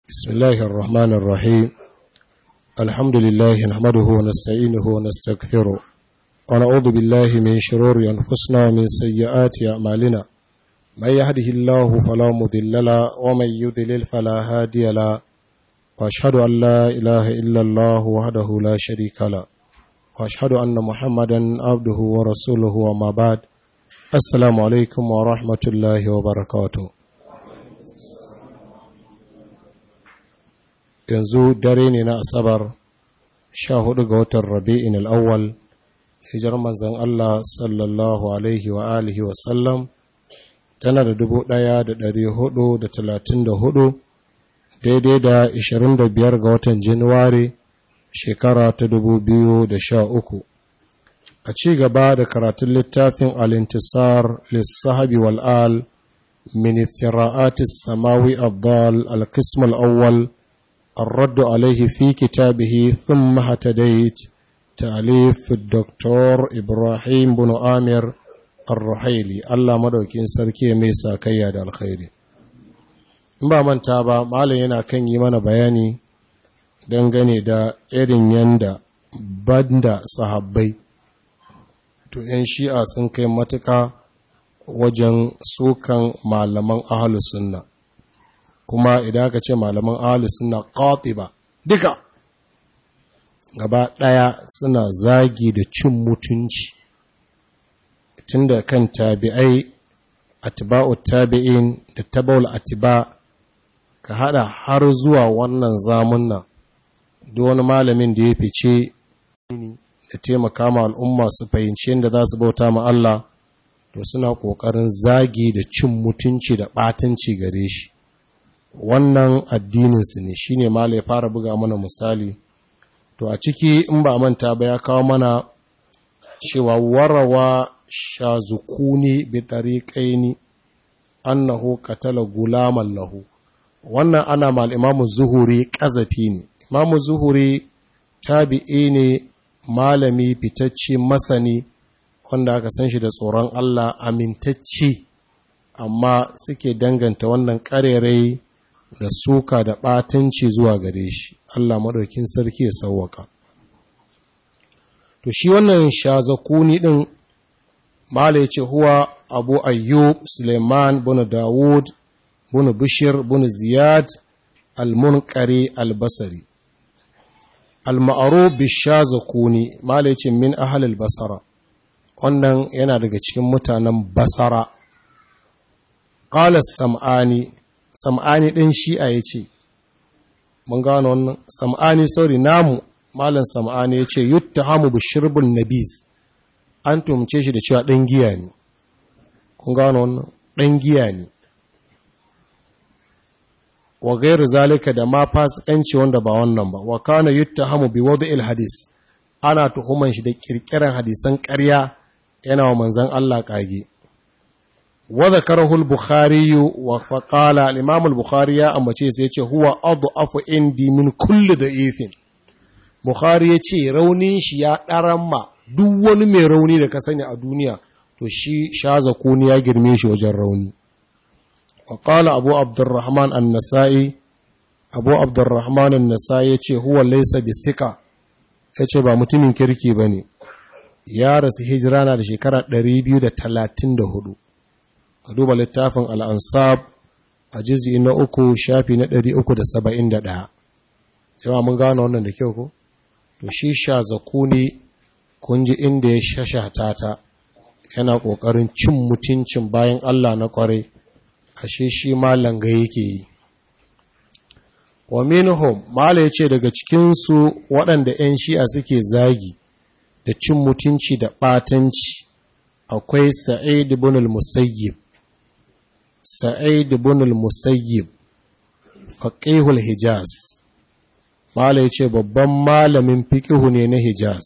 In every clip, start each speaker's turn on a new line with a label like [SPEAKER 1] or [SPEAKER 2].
[SPEAKER 1] بسم الله الرحمن الرحيم الحمد لله نحمده ونستعينه ونستغفره ونعوذ بالله من شرور أنفسنا ومن سيئات أعمالنا من يهده الله فلا مضل له ومن يضلل فلا هادي له وأشهد أن لا إله إلا الله وحده لا شريك له وأشهد أن محمدا عبده ورسوله وما بعد السلام عليكم ورحمة الله وبركاته yanzu dare ne na asabar sha hudu ga watan rabi'in al'awwal hijar manzan Allah sallallahu alaihi wa alihi wasallam tana da dubu daya da dari hudu da talatin da hudu daidai da ishirin da biyar ga watan januwari shekara ta dubu biyu da sha uku a ci gaba da karatun littafin alintisar lissahabi wal'al min iftira'atis samawi abdal al-qism al-awwal الرد عليه في كتابه ثم هتديت تأليف الدكتور إبراهيم بن آمر الرحيلي الله مدوكين سركي ميسا كياد الخير ba manta ba malam yana kan yi mana bayani dangane da irin yanda banda sahabbai to 'yan shi'a sun kai matuka wajen sukan malaman ahalus sunna kuma idan aka ce malaman ahalus suna ba duka gaba ɗaya suna zagi da cin mutunci tunda kan tabi'ai atiba'u tabi'in da tabaul atiba ka hada har zuwa wannan zamun nan duk wani malamin da ya fice da taimaka ma al'umma su fahimci yadda za su bauta ma Allah to suna ƙoƙarin zagi da cin mutunci da ɓatanci gare shi wannan addininsu ne shi ne ma ya fara buga mana misali to a ciki in ba manta ba ya kawo mana cewa warawa shazukuni bi tariqaini annahu qatala gulaman lahu wannan ana mal imamu zuhuri kazafi ne imamu zuhuri tabi'i ne malami fitacce masani wanda aka san shi da tsoron Allah amintacce amma suke danganta wannan ƙarerai da suka da ɓatanci zuwa gare shi Allah maɗaukin sarki ya sauwaka to shi wannan shazakuni ɗin mala ce huwa abu ayyub suleiman bin dawud bin bishir bin ziyad al-munkari al-basari al-ma'aru bishazakuni mala ce min ahal basara wannan yana daga cikin mutanen basara qala sam'ani sam'ani ɗin shi'a ya ce mun gano wannan sam'ani sauri namu malam sam'ani ya ce yutta hamu bishirbin nabis an tumce shi da cewa ɗan giya ne kun gano wannan ɗan giya ne wa gairu zalika da ma fasikanci wanda ba wannan ba wa kana yutta hamu bi il hadis ana tuhuman shi da kirkiran hadisan ƙarya yana wa manzan Allah ƙage وذكره البخاري وقال الإمام البخاري يا أما سيتي هو أضعف عندي من كل ضعيف Bukhari ya ce raunin shi ya ɗaramma duk wani mai rauni da ka sani a duniya to shi shaza kuni ya girme shi wajen rauni. Wa ƙala Abu Abdurrahman an-Nasa'i, Abu Abdurrahman an-Nasa'i ya ce huwa laisa bisika, ya ce ba mutumin kirki ba ne, ya rasu hijira na da shekara 234. ka duba littafin al'ansab a jizi na uku shafi na ɗari uku da saba'in da ɗaya yawa mun gano wannan da kyau ko? to shi sha zaku ne kun ji inda ya shashata ta yana ƙoƙarin cin mutuncin bayan Allah na ƙwarai ashe shi malanga yake yi wa minhum mala ya ce daga cikinsu waɗanda ‘yan shi'a suke zagi da cin mutunci da ɓatanci akwai sa'id ibn al-musayyib sa'id ibn al-musayyib faqihul hijaz mala yace babban malamin fiqihu ne na hijaz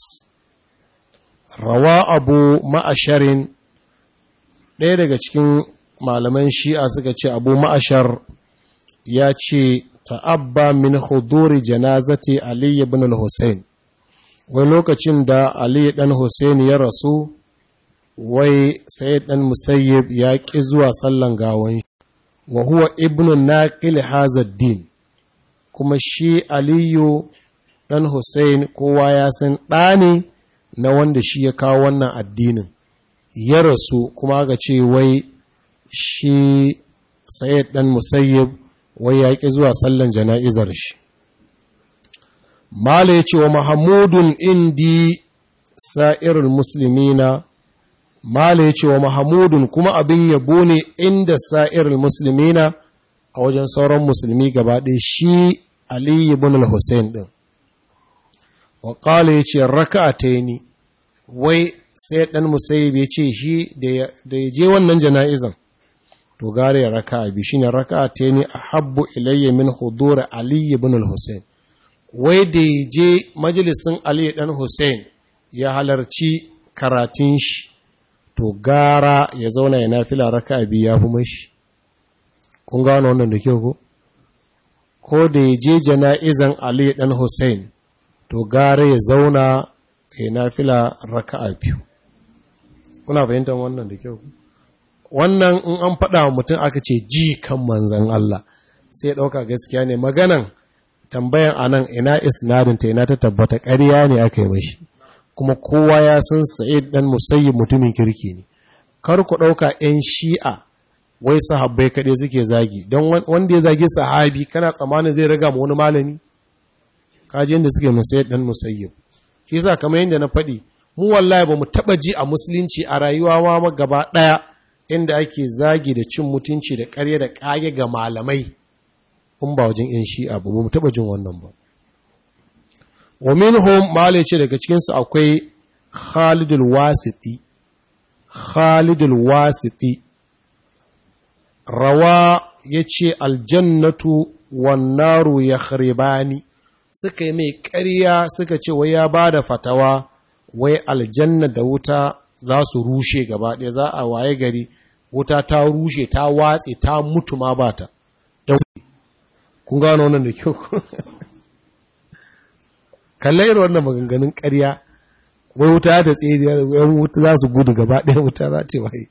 [SPEAKER 1] rawa abu ma'asharin ɗaya daga cikin malaman shi'a suka ce abu ma'ashar ya ce ta'abba min huduri janazati ali ibn al-husayn wai lokacin da ali dan husayn ya rasu wai sai ɗan musayyib ya ƙi zuwa sallan gawan wa huwa ibnu naqil hazad din kuma shi aliyu ɗan hussein kowa ya san ɗa ne na wanda shi ya kawo wannan addinin ya rasu kuma ga ce wai shi sayid ɗan musayyib wai ya ƙi zuwa sallan jana'izar shi mala ya ce wa mahamudun indi sa'irul musulmina mala ya ce wa mahamudun kuma abin yabo ne inda sa'irul musulmina a wajen sauran musulmi gaba ɗaya shi Ali ibn al-Hussein ɗin. Wa ƙala ya ce raka ta ni, wai sai ɗan musayib ya ce shi da ya je wannan jana'izan, to gare ya raka abi shi ne raka ta ni a habbu ilayya min hudura Ali ibn al-Hussein. Wai da ya je majalisin Ali ɗan Hussein ya halarci karatun shi, to gara ya zauna ya nafila raka abi ya fi mashi. kun gano wannan da kyau ko ko da ya je jana'izan Ali dan Hussein to gare ya zauna ya nafila raka'a biyu kuna fahimtar wannan da kyau wannan in an faɗa wa mutum aka ce ji kan manzan Allah sai ya ɗauka gaskiya ne maganan tambayan anan ina isnadin ta ina ta tabbata ƙarya ne aka yi mashi kuma kowa ya san Sa'id dan Musayyib mutumin kirki ne kar ku ɗauka 'yan shi'a wai sahabbai kaɗai suke zagi don wanda ya zagi sahabi kana tsammanin zai raga ma wani malami kaji yadda suke musayyid dan musayyib shi yasa kamar yadda na faɗi mu wallahi ba mu taɓa ji a musulunci a rayuwa ma gaba ɗaya inda ake zagi da cin mutunci da ƙarya da ƙage ga malamai in ba wajen yan shi'a ba mu taɓa jin wannan ba wa minhum malai ce daga cikinsu akwai khalidul wasiti khalidul wasiti rawa ya ce aljannatu wannaru ya kharibani suka yi mai ƙarya suka ce wai ya ba da fatawa wai aljanna da wuta za su rushe gaba ɗaya za a waye gari wuta ta rushe ta watse ta mutu ma ba ta kun gano wannan da kyau kallai irin wannan maganganun ƙarya wai wuta da tsere yan wuta za su gudu gaba ɗaya wuta za ta waye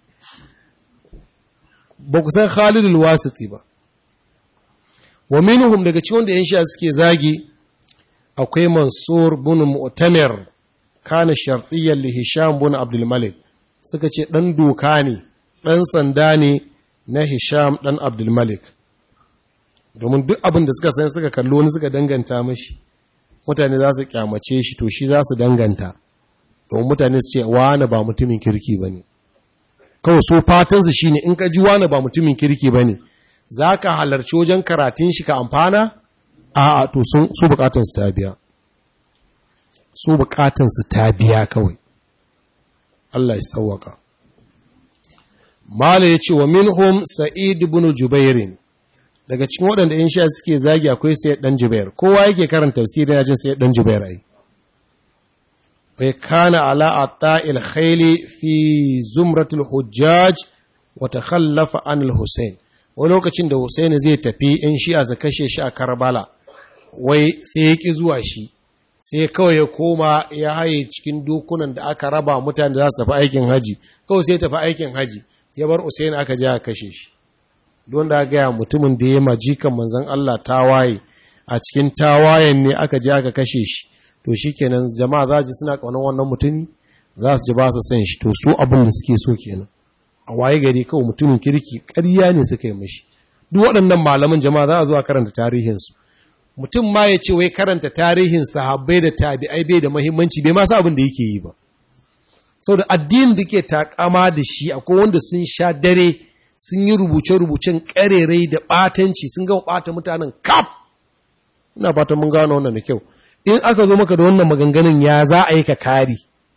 [SPEAKER 1] ba ku san Khalidul Wasiti ba wa minhum daga cikin wanda yan sha suke zagi akwai Mansur bin Mu'tamir kana shartiyyan li Hisham bin Abdul Malik suka ce dan doka ne dan sanda ne na Hisham dan Abdul Malik domin duk abin da suka san suka kallo ni suka danganta mashi mutane za su kyamace shi to shi za su danganta domin mutane su ce wani ba mutumin kirki bane kawai so fatansu shi ne in ka ji wani ba mutumin kirki ba ne za ka halarci wajen karatun shi ka amfana a to su bukatansu ta biya su bukatansu ta biya kawai Allah ya sauwaka Mala ya ce wa minhum Sa'id ibn Jubairin daga cikin waɗanda in sha suke zagi akwai sai dan Jubair kowa yake karanta tafsirin yajin sai dan Jubair ai bai kana ala atta'il khayli fi zumratul hujjaj wa takhallafa an al-Husayn wani lokacin da Husayn zai tafi in shi a kashe shi a Karbala wai sai ya ki zuwa shi sai kawai ya koma ya haye cikin dokunan da aka raba mutane za su tafi aikin haji kawai sai tafi aikin haji ya bar Husayn aka je aka kashe shi don da ga mutumin da ya majikan manzon Allah tawaye a cikin tawayen ne aka je aka kashe shi to shi kenan jama'a za ji suna ƙaunar wannan mutumi za su ji ba su san shi to su abin da suke so kenan a waye gari kawai mutumin kirki ƙarya ne suka yi mashi duk waɗannan malaman jama'a za a zuwa karanta tarihinsu mutum ma ya ce wai karanta tarihin sahabbai da tabi'ai bai da muhimmanci bai ma sa abin da yake yi ba saboda addinin da ke takama da shi akwai wanda sun sha dare sun yi rubuce-rubucen ƙarerai da ɓatanci sun gama ɓata mutanen kaf ina fatan mun gano wannan da kyau in aka zo maka da wannan maganganun ya za a yi ka kari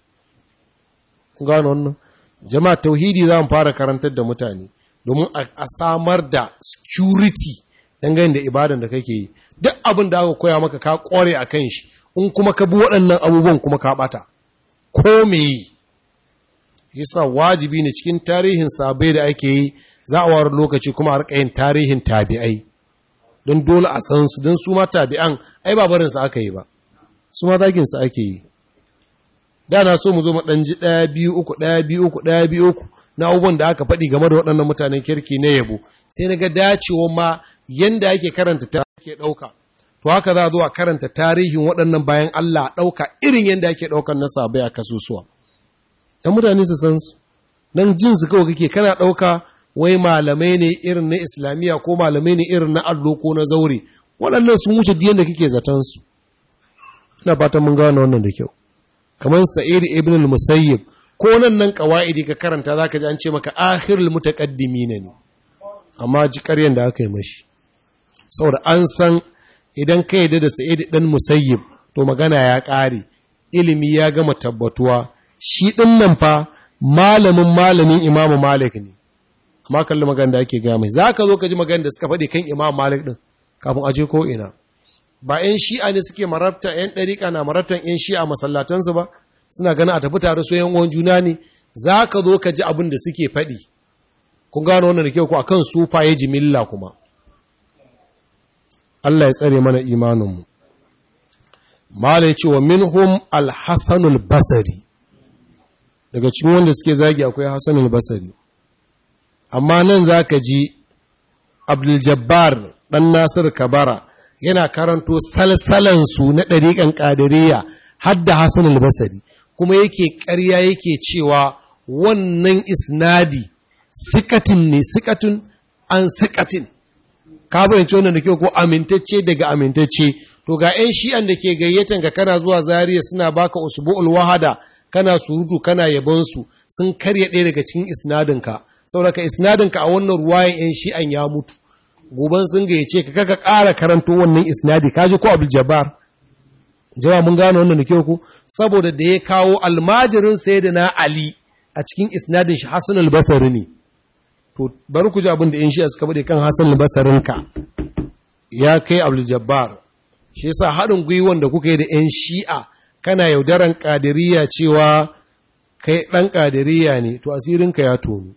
[SPEAKER 1] gano wannan jama'a tauhidi za mu fara karantar da mutane domin a samar da security dangane da ibadan da kake yi duk abin da aka koya maka ka kware a kan shi in kuma ka bi waɗannan abubuwan kuma ka ɓata ko me yi yasa wajibi ne cikin tarihin sabai da ake yi za a ware lokaci kuma a yin tarihin tabi'ai don dole a san su don su ma tabi'an ai ba barinsu aka yi ba su ma zaginsu ake yi da na so mu zo ɗanji ɗaya biyu uku ɗaya biyu uku ɗaya biyu uku na abubuwan da aka faɗi game da waɗannan mutanen kirki na yabo sai na ga dacewa ma yanda ake karanta ta ake ɗauka to to haka za a zo a karanta tarihin waɗannan bayan Allah a ɗauka irin yadda ake ɗaukar na sabai a kasusuwa ɗan mutane su san su don jin su kawai kake kana ɗauka wai malamai ne irin na islamiyya ko malamai ne irin na allo ko na zaure waɗannan sun wuce diyan da kake zaton su ina fatan mun gane wannan da kyau kamar sa'id ibn al-musayyib ko nan nan qawaidi ka karanta zaka ji an ce maka akhirul mutaqaddimin ne amma ji ƙaryan da aka yi mashi saboda an san idan ka yi da sa'id dan musayyib to magana ya ƙare ilimi ya gama tabbatuwa shi ɗin nan fa malamin malamin imamu malik ne amma kalli magana da ake gaya mai za ka zo ka ji magana da suka faɗi kan imamu malik ɗin kafin aje ko ina ba 'yan shi'a ne suke marabta 'yan ɗariƙa na marabtan 'yan shi'a masallatansu ba suna ganin a tafi tare su 'yan uwan juna ne za ka zo ka ji abin da suke faɗi kun gano wannan da kyau ku akan sufaye jimilla kuma Allah ya tsare mana imaninmu mala ya ce wa minhum alhassanul basari daga cikin wanda suke zagi akwai hassanul basari amma nan za ka ji abdul-jabbar ɗan nasir kabara yana karanto salsalansu na ɗariƙan ƙadiriya hadda hassanul basari kuma yake ƙarya yake cewa wannan isnadi sikatin ne sikatun an sikatin ka bayyance wannan da kyau ko amintacce daga amintacce to ga 'yan shi'an da ke gayyatan ka kana zuwa zariya suna baka usbu'ul wahada kana surutu kana yabonsu sun karya ɗaya daga cikin isnadinka saboda ka isnadinka a wannan ruwayan 'yan shi'an ya mutu goban sun gayyace ka kaka ƙara karanto wannan isnadi ka ji ko abdul jabbar jama'a mun gano wannan da kyau ko saboda da ya kawo almajirin sayyidina ali a cikin isnadin shi hasan al-basri ne to bari ku ji abin da 'yan shi'a suka bade kan hasan al-basrinka ya kai abdul jabbar shi yasa haɗin gwiwan da kuka yi da 'yan shi'a kana yaudaran ƙadiriya cewa kai ɗan ƙadiriya ne to asirinka ya tonu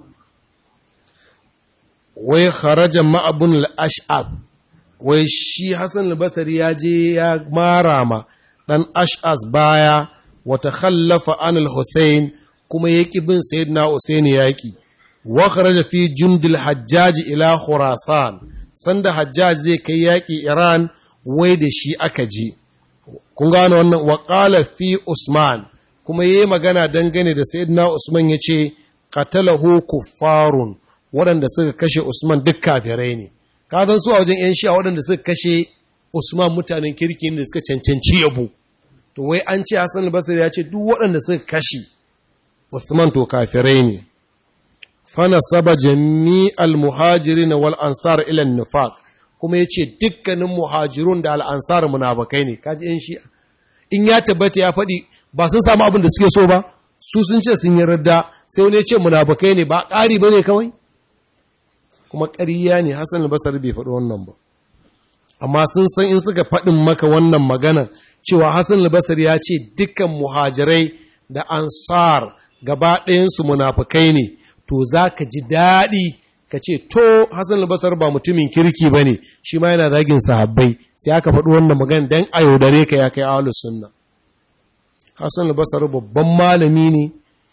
[SPEAKER 1] wai kharajan ma'abun al'ash'ab wai shi hassan al-basari ya je ya mara ma ɗan ash'as baya wata khallafa an al-hussein kuma ya ƙi bin sayyidina hussein yaƙi wa kharaja fi jundil hajjaji ila khurasan sanda hajjaj zai kai yaƙi iran wai da shi aka je kun gano wannan waƙala fi usman kuma yi magana dangane da sayyidina usman ya ce qatalahu kuffarun waɗanda suka kashe usman duk kafirai ne ka san su a wajen yan shi'a waɗanda suka kashe usman mutanen kirki ne da suka cancanci yabo to wai an ce hasan al ya ce duk waɗanda suka kashe usman to kafirai ne fana saba jami'al muhajirin wal ansar ila nifaq kuma ya ce dukkanin muhajirun da al'ansar munabakai ne, kaji ‘yan shi'a. In ya tabbata ya faɗi ba sun samu abin da suke so ba, su sun ce sun yi radda, sai wani ya ce munabakai ne ba ƙari ba ne kawai? Kuma ƙariya ne, Hassan albasar bai faɗi wannan ba. Amma sun san in suka faɗin maka wannan magana cewa Hassan albasar ya ce dukkan muhajirai da ansar gaba ɗayansu munafukai ne, to za ka ji daɗi ka ce to Hassan al-Basar ba mutumin kirki ba ne shi ma yana zagin sahabbai sai aka faɗi wannan magana dan a yaudare ka ya kai ahlus sunna Hassan al-Basar babban malami ne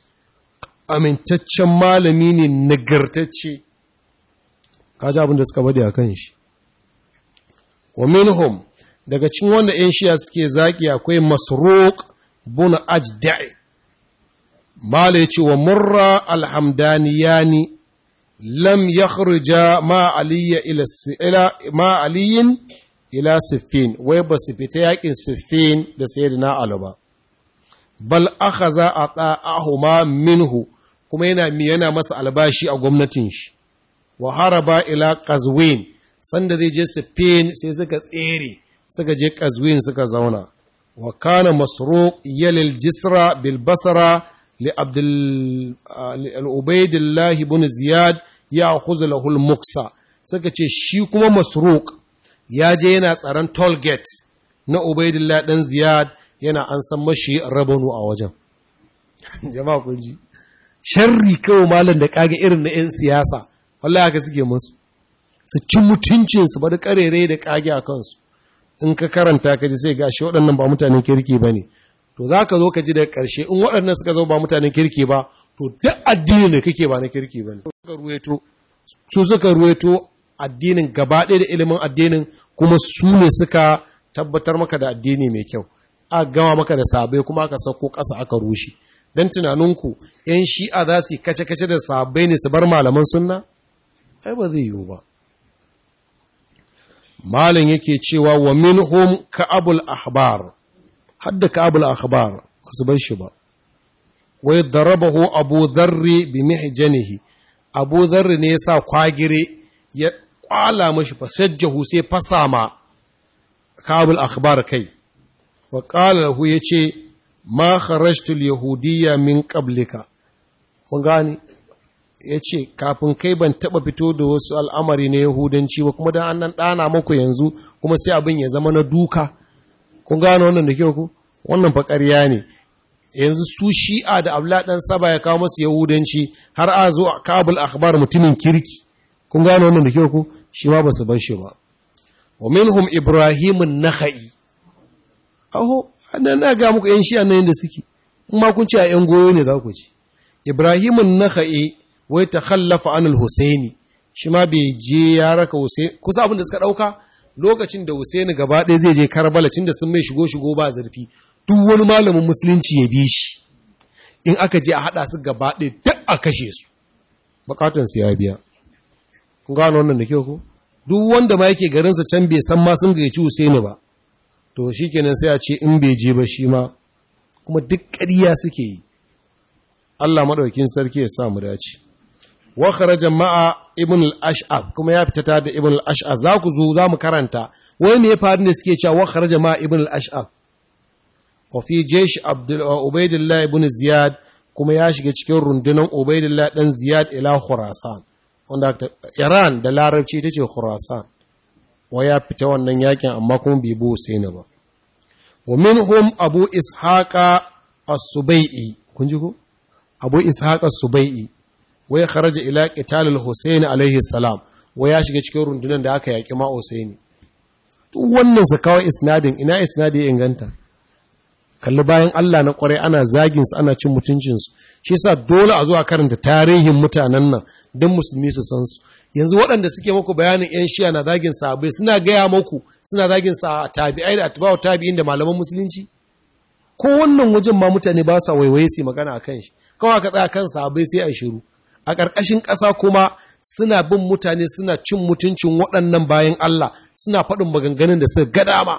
[SPEAKER 1] amintaccen malami ne nagartacce kaji abin da suka bade akan shi wa minhum daga cikin wanda ƴan shiya suke zaki akwai Masruq bin Ajda'i mala yace wa Murra al-Hamdaniyani lam yakhruja ma aliyya ila ila ma aliyin ila siffin wai ba su fita yakin siffin da sayyidina ali ba bal akhadha ata'ahuma minhu kuma yana yana masa albashi a gwamnatin shi wa haraba ila qazwin sanda zai je siffin sai suka tsere suka je qazwin suka zauna wa kana masruq yalil jisra bil basra li abdul al-ubaydillah ibn ziyad ya huzu lahul muksa suka ce shi kuma masruq ya je yana tsaron toll gate na ubaidillah dan ziyad yana an san mashi rabanu a wajen jama'a kun ji sharri kawai malam da kage irin na yan siyasa wallahi haka suke musu su ci mutuncin su bada karere da kage a kansu in ka karanta ka ji sai gashi waɗannan ba mutanen kirki bane to zaka zo ka ji daga ƙarshe in waɗannan suka zo ba mutanen kirki ba to duk addinin da kake ba na kirki ba ne. Suka ruweto, su suka ruweto addinin gaba ɗaya da ilimin addinin kuma su ne suka tabbatar maka da addini mai kyau a gama maka da sabai kuma aka sauko ƙasa aka rushe don tunaninku ‘yan shi'a za su yi kace-kace da sabai ne su bar malaman sunna? ai ba zai yiwu ba malin yake cewa wa minhum ka'abul ahbar hadda ka'abul ahbar ba su bar shi ba wai darabahu abu dharri bi mihjanihi abu dharri ne yasa kwagire ya kwala mashi fasajjahu sai fasa ma ka'abul ahbar kai wa qala lahu yace ma kharajtu al-yahudiyya min qablika mun gani yace kafin kai ban taba fito da wasu al'amari na yahudanci ba kuma dan annan dana muku yanzu kuma sai abin ya zama na duka kun gano wannan da kyau ku wannan fa ƙarya ne yanzu su shi'a da abla dan saba ya kawo masu yahudanci har a zo kabul akhbar mutumin kirki kun gano wannan da kyau ku shi ma ba su bar shi ba wa minhum ibrahimun nakhai aho annan na ga muku yan shi'a nan da suke kuma kun ce a yan goyo ne za ku ci ibrahimun nakhai wai ta khallafa anil husaini shi ma bai je ya raka husaini kusa abin da suka dauka lokacin da husaini gaba ɗaya zai je karbala cin da sun mai shigo shigo ba zurfi duk wani malamin musulunci ya bi shi in aka je a haɗa su gaba ɗaya duk a kashe su bukatun su ya biya kun gano wannan da kyau ko duk wanda ma yake garinsa can bai san ma sun gayyaci husaini ba to shikenan sai a ce in bai je ba shi ma kuma duk ƙarya suke yi Allah maɗaukin sarki ya sa mu dace wa kharaja ma'a ibn al-ash'ab kuma ya fita da ibn al-ash'ab za ku zo za mu karanta wai me ya faru ne suke cewa wa kharaja ma'a ibn al-ash'ab wa fi jaysh abdul ubaydillah ibn ziyad kuma ya shiga cikin rundunar ubaydillah dan ziyad ila khurasan wanda iran da larabci ita ce khurasan wa ya fita wannan yakin amma kuma bai bi Husaini ba wa minhum abu ishaqa as-subai'i kun ji ko abu ishaqa as-subai'i wai kharaja ila qital al-husayn alayhi salam wai ya shiga cikin rundunar da aka yaki ma Husaini duk wannan su kawai isnadin ina isnadi ya inganta kalli bayan Allah na kwarai ana zagin su ana cin mutuncin su shi yasa dole a zo a karanta tarihin mutanen nan don musulmi su san su yanzu waɗanda suke muku bayanin yan shiya na zagin sahabbai suna gaya muku suna zagin sa tabi'ai da atba'u tabi'in da malaman musulunci ko wannan wajen ma mutane ba sa waiwaye su magana akan shi kawai ka tsaya kan sahabbai sai a shiru a ƙarƙashin ƙasa kuma suna bin mutane suna cin mutuncin waɗannan bayan Allah suna faɗin maganganun da suka ga dama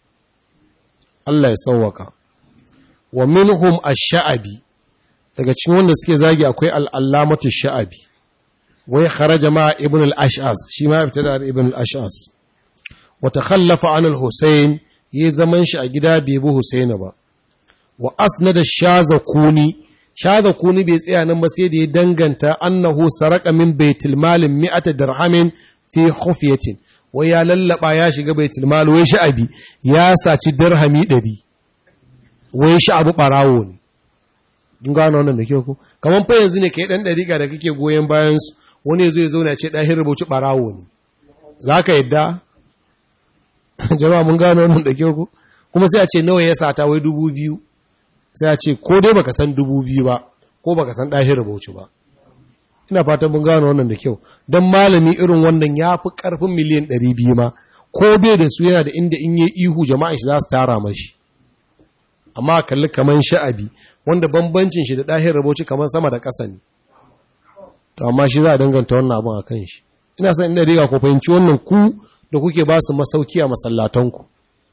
[SPEAKER 1] Allah ya sauwaka wa minhum ash-sha'abi daga cikin wanda suke zagi akwai al-allamatu sha'abi wai kharaja ma ibn al-ash'as shi ma fita da ibn al-ash'as wa takhallafa an al-husayn yi zaman shi a gida bai bi husayn ba wa asnada shazakuni shazakuni bai tsaya nan ba sai da ya danganta annahu saraka min baitul malin mi'ata dirhamin fi khufyatin wai ya lallaba ya shiga baitul mal wai sha'abi ya saci dirhami 100 wai sha'abu barawo ne kun gano wannan da kyau ko kaman fa yanzu ne kai dan dariƙa da kake goyen bayan su wani yazo ya zauna ya ce dahin rubuci barawo ne zaka yadda jama'a mun gano wannan da kyau ko kuma sai a ce nawa ya sata wai dubu biyu sai a ce ko dai baka san dubu biyu ba ko baka san dahin rubuci ba ina fatan mun gano wannan da kyau don malami irin wannan ya fi karfin miliyan ɗari biyu ma ko bai da su yana da inda in yi ihu jama'a shi za su tara mashi amma kalli kaman sha'abi wanda bambancin shi da ɗahin rubuci kamar sama da ƙasa ne to amma shi za a danganta wannan abin a kan shi ina son ina riga ku fahimci wannan ku da kuke ba su masauki a masallatanku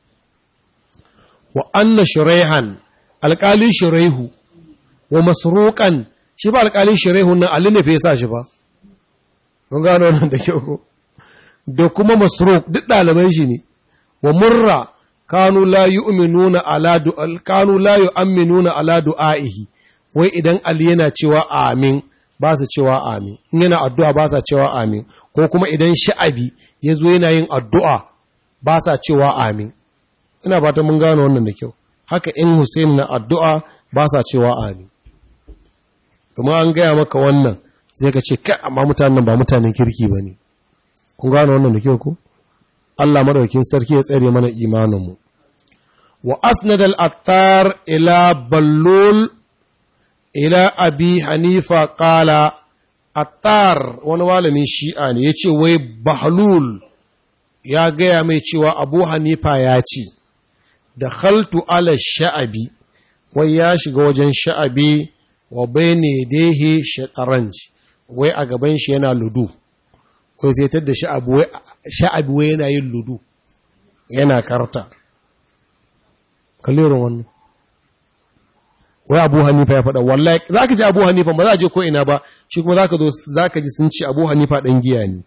[SPEAKER 1] wa anna shuraihan alƙalin shuraihu wa masruqan shi ba alƙalin shuraihu nan Ali ne fa yasa shi ba kun gano wannan da kyau da kuma masruq duk ɗaliban shi ne wa murra kanu la yu'minuna ala du'al kanu la yu'minuna ala du'aihi wai idan Ali yana cewa amin ba su cewa amin in yana addu'a ba sa cewa amin ko kuma idan sha'abi ya zo yana yin addu'a ba sa cewa amin ina fata mun gano wannan da kyau haka in Hussein na addu'a ba sa cewa amin kuma an gaya maka wannan zai ka ce kai amma mutanen ba mutanen kirki ba ne kun gano wannan da kyau ko Allah madaukin sarki ya tsare mana imaninmu wa asnad al-attar ila ballul ila abi hanifa qala attar wani malamin shi'a ne ya ce wai bahlul ya gaya mai cewa abu hanifa ya ce da khaltu ala sha'abi wai ya shiga wajen sha'abi wa bai ne dehe shataranji wai a gaban shi yana ludu wai sai da sha'abi wai yana yin ludu yana karta kallirin wannan wai abu hanifa ya faɗa wallahi za ka ji abu hanifa ba za a je ko ina ba shi kuma za ka zo za ka ji sun ce abu hanifa ɗan giya ne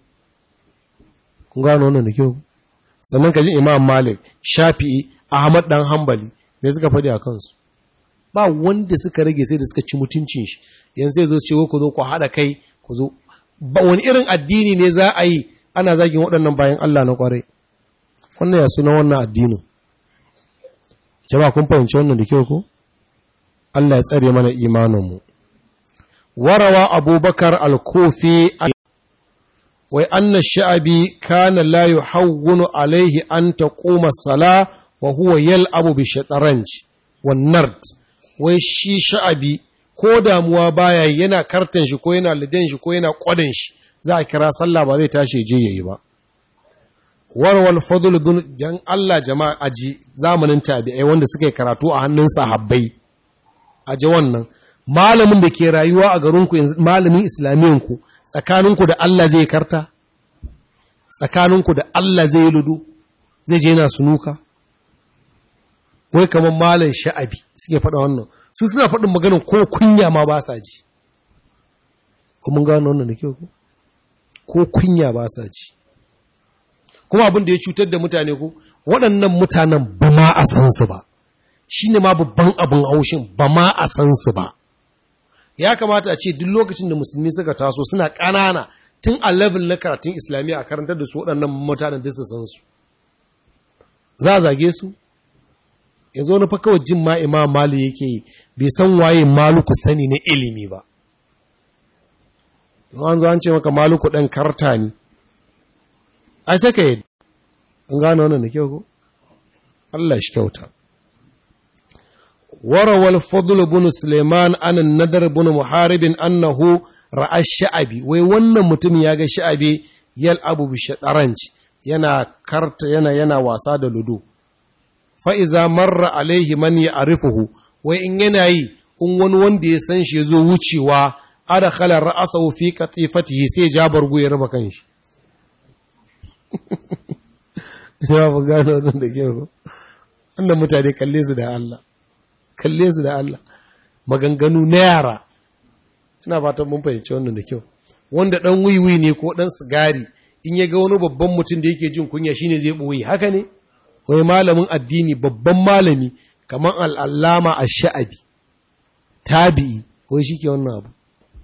[SPEAKER 1] kun gano wannan da kyau sannan ka ji imam malik shafi'i ahmad ɗan hambali me suka faɗi a kansu ba wanda suka rage sai da suka ci mutuncin shi yanzu sai zo ce ku zo ku haɗa kai ku zo ba wani irin addini ne za a yi ana zagin waɗannan bayan Allah na ƙwarai wannan ya suna wannan addinin jama'a kun fahimci wannan da kyau ko Allah ya tsare mana imaninmu warawa abubakar al-kufi wai anna sha'abi kana la yuhawwinu alaihi an taquma sala wa huwa yal'abu bi shataranj wan nard wai shi sha'abi ko damuwa baya yana kartan shi ko yana lidan shi ko yana kwadan shi za a kira sallah ba zai tashi je yayi ba warwal fadl bin jan Allah jama'a aji zamanin tabi'ai wanda suka yi karatu a hannun sahabbai aji wannan malamin da ke rayuwa a garinku malamin islamiyanku tsakaninku da Allah zai karta tsakaninku da Allah zai ludu zai je yana sunuka wai kamar malam sha'abi suke faɗa wannan su suna faɗin maganin ko kunya ma ba sa ji kuma gano wannan da kyau ko kunya ba sa ji kuma abin da ya cutar da mutane ko waɗannan mutanen ba ma a san su ba shi ne ma babban abin haushin ba ma a san su ba ya kamata a ce duk lokacin da musulmi suka taso suna ƙanana tun a level na karatun islamiyya a karantar da su waɗannan mutanen da su san su za a zage su ya zo na fa kawai jin ma imam mali yake yi bai san waye maluku sani na ilimi ba an zo an ce maka maluku ɗan karta ne ai sai ka yi an gano wannan da kyau ko Allah shi kyauta warawal fadl ibn Suleiman an nadar ibn Muharib annahu ra'a sha'abi wai wannan mutum ya ga sha'abi yal abu bi shataranj yana karta yana yana wasa da ludo fa iza marra alaihi man ya'rifuhu wai in yana yi in wani wanda ya san shi ya zo wucewa adakhala ra'sahu fi qatifatihi sai ja bargu ya raba kanshi ya ba gano wannan da kyau wannan mutane kalle su da Allah kalle su da Allah maganganu na yara ina fatan mun fahimci wannan da kyau wanda dan wiwi ne ko dan sigari in ya ga wani babban mutum da yake jin kunya shine zai boye haka ne wai malamin addini babban malami kamar al'allama ash-sha'abi tabi'i wai shike wannan abu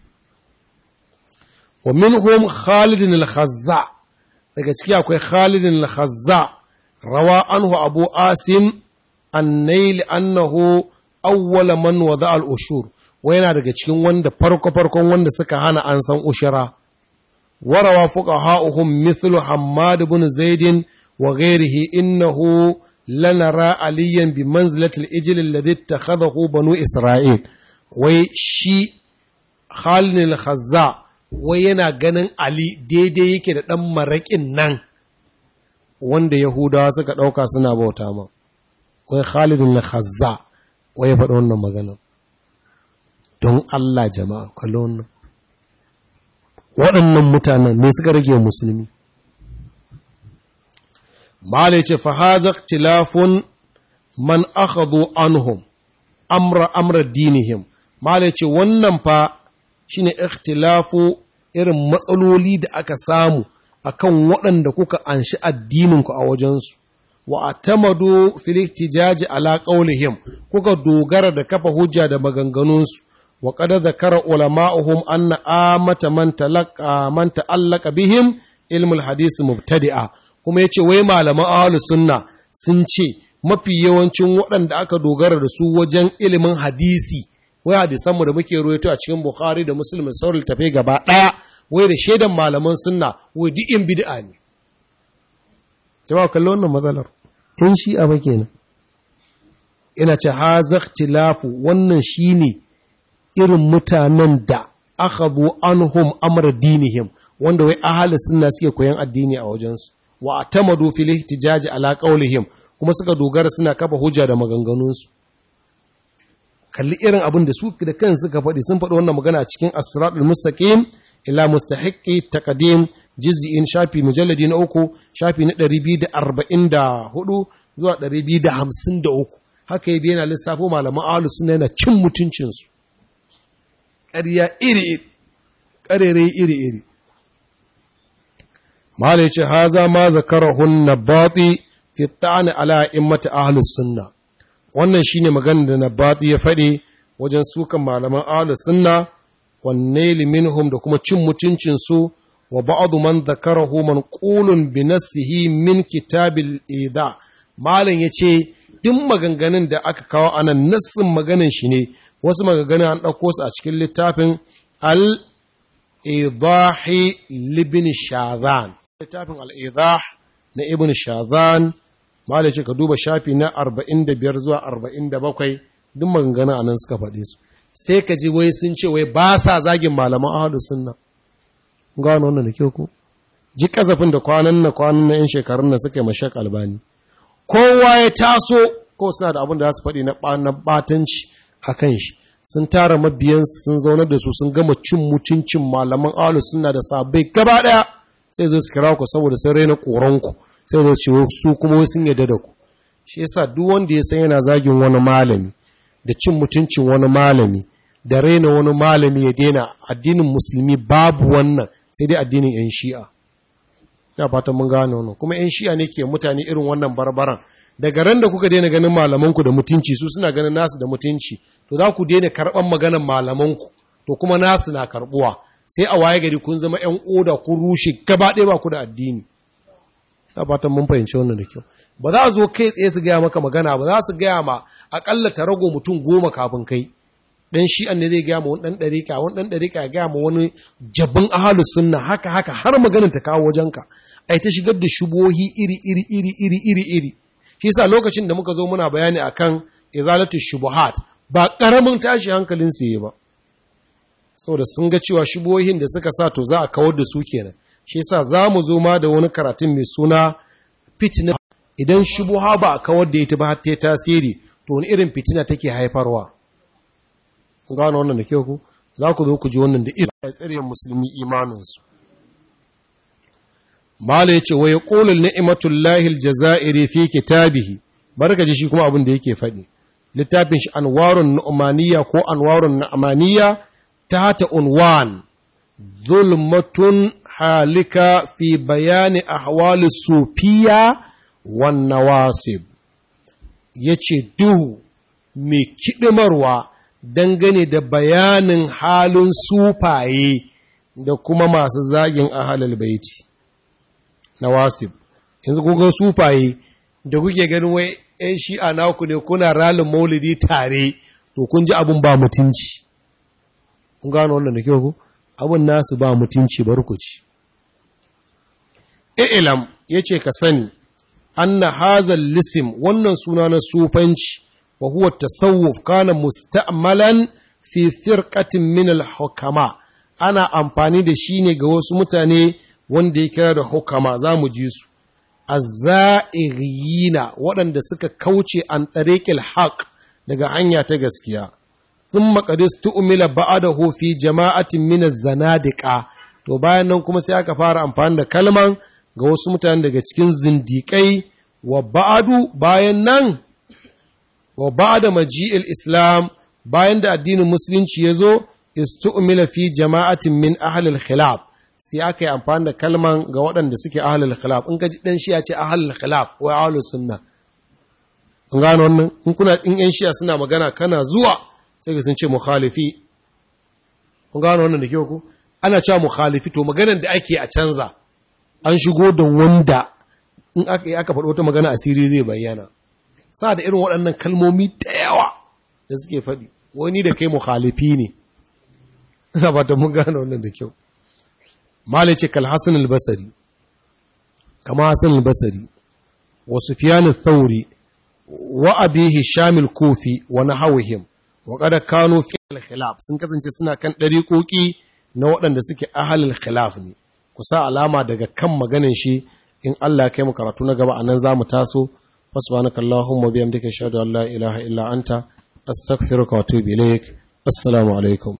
[SPEAKER 1] wa minhum Khalid al-Khazza daga ciki akwai Khalid al-Khazza rawa anhu Abu Asim an-Nail annahu awwala man wada al-ushur wai yana daga cikin wanda farko farkon wanda suka hana an san ushara warawa fuqaha'uhum mithlu Hammad ibn Zaid wa ghayrihi innahu lanara aliyan bi manzilati al-ijl alladhi ittakhadahu banu Isra'il wai shi Khalid al-Khazza wai yana ganin Ali daidai yake da ɗan maraƙin nan wanda Yahudawa suka ɗauka suna bauta ma. Wai Khalidun na Khazza wai ya faɗa wannan magana. Don Allah jama'a, kalli wannan. Waɗannan mutanen ne suka rage musulmi. Mala ce, Fahazak tilafun man akhadhu anhum amra amra dinihim. Mala ce, wannan fa shine ikhtilafu irin matsaloli da aka samu akan waɗanda kuka anshi addininku a wajensu wa atamadu fil ihtijaji ala qawlihim kuka dogara da kafa hujja da maganganunsu wa qad zakara ulama'uhum anna amata man talaqa man ta'allaqa bihim ilmul hadith mubtadi'a kuma yace wai malaman ahlus sunna sun ce mafi yawancin waɗanda aka dogara da su wajen ilimin hadisi wai hadisanmu da muke ruwaito a cikin Bukhari da Muslim da sauran tafai gaba ɗaya wai da shaidan malaman sunna wai duk in bid'a ne jama'a kallo wannan matsalar in shi a kenan ina ce hazak tilafu wannan shine irin mutanen da akhadhu anhum amra dinihim wanda wai ahli sunna suke koyan addini a wajensu wa atamadu fil ihtijaji ala qawlihim kuma suka dogara suna kafa hujja da maganganunsu kalli irin abin da su da kan suka faɗi sun faɗi wannan magana a cikin asratul mustaqim ila mustahiqqi taqdim juz'in shafi mujalladi na uku shafi na 244 zuwa 253 haka yabi yana lissafo malaman ahlus sunna yana cin mutuncin su ƙarya iri iri ƙarere iri iri malai ce haza ma zakarahun nabati fi ta'ani ala immati ahlus sunna wannan shine magana da nabati ya faɗi wajen sukan malaman ahlus sunna wanne minhum da kuma cin mutuncin su wa ba'adu man zakarahu manqulun bi nafsihi min kitabil ida malam yace duk maganganun da aka kawo anan nassin maganan shi ne wasu maganganun an ɗauko su a cikin littafin al idahi libin shazan littafin al idah na ibn shazan malam ce ka duba shafi na 45 zuwa 47 duk maganganun anan suka faɗe su sai ka ji wai sun ce wai ba sa zagin malaman ahlus sunna gano wannan da kyau ko ji kasafin da kwanan na kwanan na 'yan shekarun na suka yi mashak albani kowa ya taso ko suna da abin da za su faɗi na batanci a kan shi sun tara mabiyan sun zaunar da su sun gama cin mutuncin malaman alu suna da sabai gaba ɗaya sai zo su kira ku saboda sun raina koronku sai zo su su kuma sun yarda da ku shi yasa duk wanda ya san yana zagin wani malami da cin mutuncin wani malami da raina wani malami ya daina addinin musulmi babu wannan sai dai addinin 'yan shi'a ya fatan mun gane wannan kuma 'yan shi'a ne ke mutane irin wannan barbaran daga ran da kuka daina ganin malamanku da mutunci su suna ganin nasu da mutunci to za ku daina karɓan maganan malamanku to kuma nasu na karɓuwa sai a waye gari kun zama 'yan oda kun rushe gaba ɗaya ba ku da addini ya fatan mun fahimci wannan da kyau ba za a zo kai tsaye su gaya maka magana ba za su gaya ma akalla ta rago mutum goma kafin kai dan shi'an ne zai gaya ma wani dan ɗarika wani dan ɗarika ya gaya ma wani jabin ahalus sunna haka haka har maganin ta kawo wajenka ai ta shigar da shubohi iri iri iri iri iri iri shi yasa lokacin da muka zo muna bayani akan izalatu shubuhat ba karamin tashi hankalin su yi ba saboda sun ga cewa shubohin da suka sa to za a kawar da su kenan shi yasa za mu zo ma da wani karatun mai suna fitna idan shubuha ba a kawar da ita ba har ta tasiri to wani irin fitina take haifarwa gano wannan da kyau ku za ku zo ku ji wannan da irin ya tsare musulmi imaninsu mala yace wa yaqulu ni'matullahi aljazairi fi kitabihi barka ji shi kuma abin da yake faɗi littafin shi anwarun nu'maniyya ko anwarun nu'maniyya ta unwan zulmatun halika fi bayani ahwali sufiya wan nawasib yace duhu mai kidimarwa dangane da bayanin halin sufaye da kuma masu zagin ahalal baiti na wasif yanzu kuka sufaye da kuke ganin wai ‘yan shi'a naku ne kuna ralin maulidi tare to kun ji abin ba mutunci kun gano wannan da kyau ku abin nasu ba mutunci barkuci ilam ya ce ka sani anna hazal lisim wannan suna na sufanci wa huwa tasawuf kana musta'malan fi firqatin min al-hukama ana amfani da shi ne ga wasu mutane wanda ya kira da hukama za mu ji su azza'iriyina waɗanda suka kauce an tariqil haq daga hanya ta gaskiya thumma qad tu'mila ba'dahu fi jama'atin min az-zanadiqa to bayan nan kuma sai aka fara amfani da kalman ga wasu mutane daga cikin zindiƙai wa ba'adu bayan nan wa ba'da maji'il islam bayan da addinin musulunci ya zo istu'mila fi jama'atin min ahlil khilaf sai aka yi amfani da kalman ga waɗanda suke ahlul khilaf in ka ji dan shiya ce ahlul khilaf ko ahlus sunna an gano wannan in kuna in yan shiya suna magana kana zuwa sai ka sun ce mukhalifi kun gano wannan da kyau ko ana cewa mukhalifi to maganar da ake a canza an shigo da wanda in aka yi aka faɗo wata magana asiri zai bayyana sa da irin waɗannan kalmomi da yawa da suke faɗi wani da kai mukhalifi ne ina ba ta mun gane wannan da kyau malai ce kal hasan al-basri kama hasan al-basri wa sufyan al-thawri wa abi hisham al-kufi wa nahawihim wa qad kanu fi al-khilaf sun kasance suna kan dariqoki na waɗanda suke ahalil khilaf ne ku sa alama daga kan maganin shi in Allah kai mu karatu na gaba anan zamu taso subhanaka allahumma bihamdika ashhadu an la ilaha illa anta astaghfiruka wa atubu ilaik assalamu alaikum